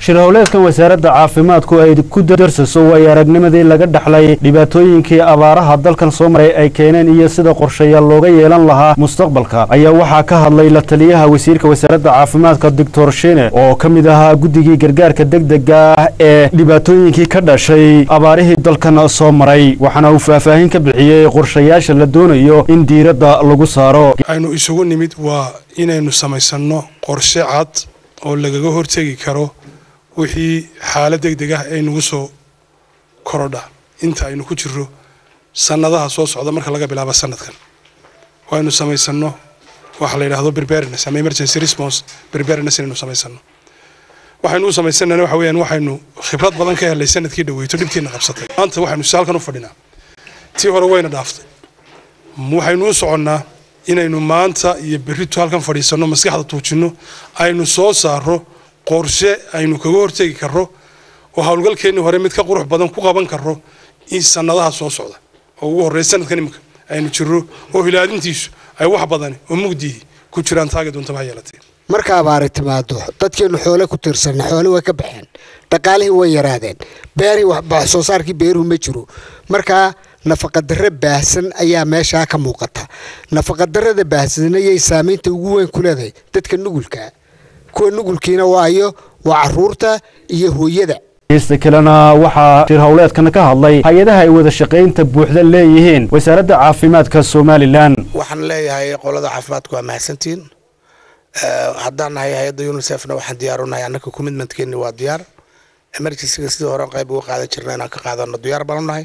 shir howleedkan wasaaradda caafimaadku ay ku darsaso waayo aragnimadii laga dhaxlay dhibaatooyinkii abaaraha dalkan soo maray ay keeneen iyo sida qorshayaal looga yeelan lahaa mustaqbalka ayaa waxaa ka hadlay la taliyaha wasiirka wasaaradda caafimaadka doctor shine oo ka mid ahaa guddigii gargaarka degdega ah ee dhibaatooyinkii ka dhashay abaarihii dalkan soo maray waxaana uu faahfaahin ka bixiyey qorshayaasha la doonayo in diiradda lagu saaro aynu isugu nimid waa inaynu samaysanno qorshe cad oo lagaga hortegi karo wixii xaalad degdeg ah ay nagu soo korodha inta aynu ku jirro sannadaha soo socda marka laga bilaabo sanadkan waaynu samaysanno waxa la yidhaahdo preparedness ama emergency response preparedness inaynu samaysano waxaynu u samaysanana waxa weeyaan waxaynu khibrad badan ka helay sanadkii dhaweyto dhibtiina qabsatay maanta waxaynu saalkan u fadhinaa tii hore wayna dhaaftay waxaynu u soconnaa inaynu maanta iyo berrito halkan fadhiisanno maskaxda tuujinno aynu soo saaro qorshe aynu kaga hortegi karro oo howlgalkeennii hore mid ka qurux badan ku qaban karro in sannadaha soo socda oo ugu horreeya sanadkan iminka aynu jirro oo hilaadintiisu ay wax badani oo mugdihii ku jiraan taagi doontaba ha yeelatee marka abaari timaado dadkeenu xoole ku tiirsanna xoole way ka baxeen dhaqaalihii way yaraadeen beerihii wax soo saarkii beeruhu ma jiro markaa nafaqadarre baahsan ayaa meeshaa ka muuqata nafaqadarrada baahsan ayay saamaynta ugu weyn ku leedahay dadka nugulka kuwa nugulkiina waayo waa caruurta iyo hooyada heysta kalena waxaa shir howleedkan ka hadlay hay-adaha ay wada shaqaynta buuxda leeyihiin wasaaradda caafimaadka somalilan waxaan leeyahay qolada caafimaadku waa mahadsantiin haddaan nahay hay-adda unisefna waxaan diyaarunahay annaka commitmentkeeni waa diyaar emergencyga sidii hore qayb uga qaadan jirna inaan ka qaadano diyaar baanu nahay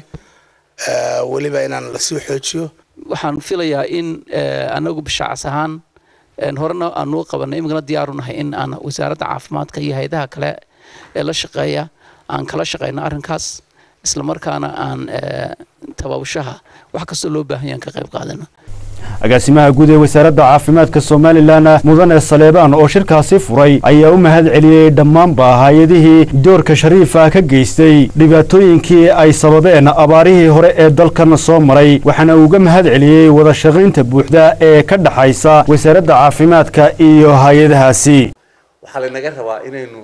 weliba inaan lasii xoojiyo waxaan filayaa in anagu bishacas ahaan horena aanu qabanay iminkana diyaaru nahay in aan wasaaradda caafimaadka iyo hay-adaha kale ee la shaqeeya aan kala shaqeyno arrinkaas islamarkaana aan tababashaha wax kastoo loo baahan yahan ka qayb qaadano agaasimaha guud ee wasaaradda caafimaadka somalilan mudane saleebaan oo shirkaasi furay ayaa u mahad celiyey dhammaanba hay-adihii doorka shariifa ka geystay dhibaatooyinkii ay sababeen abaarihii hore ee dalkan soo maray waxaana uga mahad celiyey wada shaqaynta buuxda ee ka dhaxaysa wasaaradda caafimaadka iyo hay-adahaasi waxaa lanaga rabaa inaynu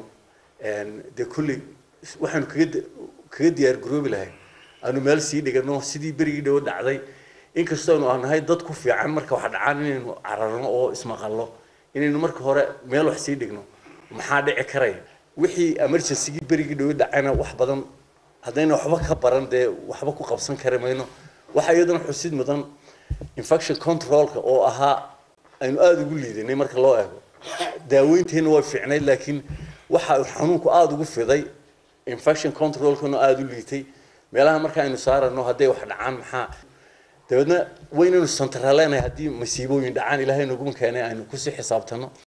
dee kulli waxaanu kaga kaga diyaar garoobi lahay aanu meel sii dhigano sidii berigii dhowo dhacday inkastoo aynu nahay dad ku fiican marka wax dhacaan inaynu cararno oo ismaqallo inaynu marka hore meel wax sii dhigno maxaa dhici karaya wixii emergencygii berigii dhowo dhacayna wax badan haddayna waxba ka baran dee waxba ku qabsan kari mayno waxaa iyadana xusid mudan infection controlka oo ahaa aynu aada ugu liidanay marka loo eego daaweynteena way fiicnayd laakiin waxa xanuunku aada ugu fiday infection controlkuna aada u liitay meelaha marka aynu saarano hadday wax dhacaan maxaa dabeedna waynaynu santaraleenahay haddii masiibooyin dhacaan ilaahay naguma keenay aynu kusii xisaabtano